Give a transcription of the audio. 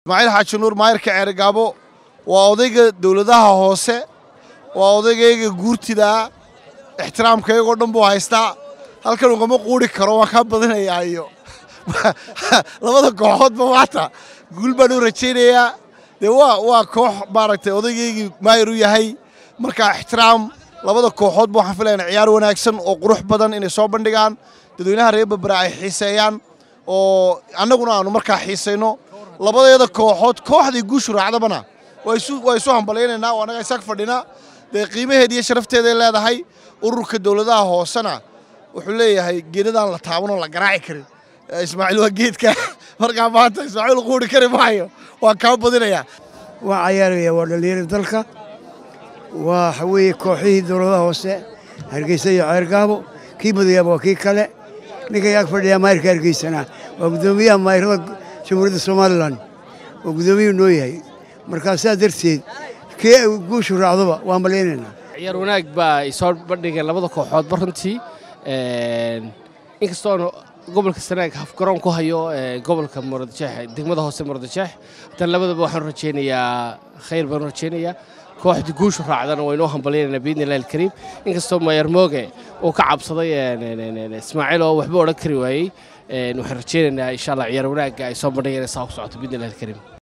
ismaaciil xaaji nuur maayirka ceerigaabo waa odayga dowladaha hoose waa odaygayga guurtidaa ixtiraamkaygoo dhan buu haystaa halkan ugama quuri karo waan kaa badinayaa iyo labada kooxoodba maanta guul baan u rajaynayaa dee waa waa koox maaragtay odaygaygii maayir u yahay marka ixtiraam labada kooxoodba waxaan filaynaa ciyaar wanaagsan oo qurux badan inay soo bandhigaan dadweynaha reer berbera ay xiiseeyaan oo annaguna aanu markaa xiisayno labadeeda kooxood kooxdii guushu raacdabana waa isu hambalaynaynaa oo annaga isaag fadhina dee qiimaheeda iyo sharafteeday leedahay ururka dowladaha hoosena wuxuu leeyahay geedadaan la taabanoo la garaaci karin ismaaciil waa geedka markaa maanta ismaaciil quuri kari maayo waan kaa badinayaa waa cayaaraya waa dhallinyarada dalka waxa weeye kooxihii dowladaha hoose hargeysa iyo ceergaabo kii madayaaba waa kii kale ninkay ag fadhiyaa maayirka hargeysana waa guddoomiyaha maayirada jamhuuriyadda somalilan oo guddoomiyuu noo yahay markaa saa darteed kii guushu raacdoba waan malaynaynaa ciyaar wanaag baa ay soo bandhigeen labada kooxoodba runtii inkastoon gobolka sanaag hafgaroon ku hayo gobolka muradjeex degmada hoose muradjeex haddana labadaba waxaan rajaynayaa khayr baan rajaynayaa kooxdii guushu raacdana waynoo hambalyaynayna biidni illahi alkariim inkastoo maayar mooge uu ka cabsaday ismaaciil oo waxba odhan kari waayey waxaan rajaynaynaa insha allah ciyaar wanaagga ay soo bandhigeen saa ku socoto biidni illahi alkariim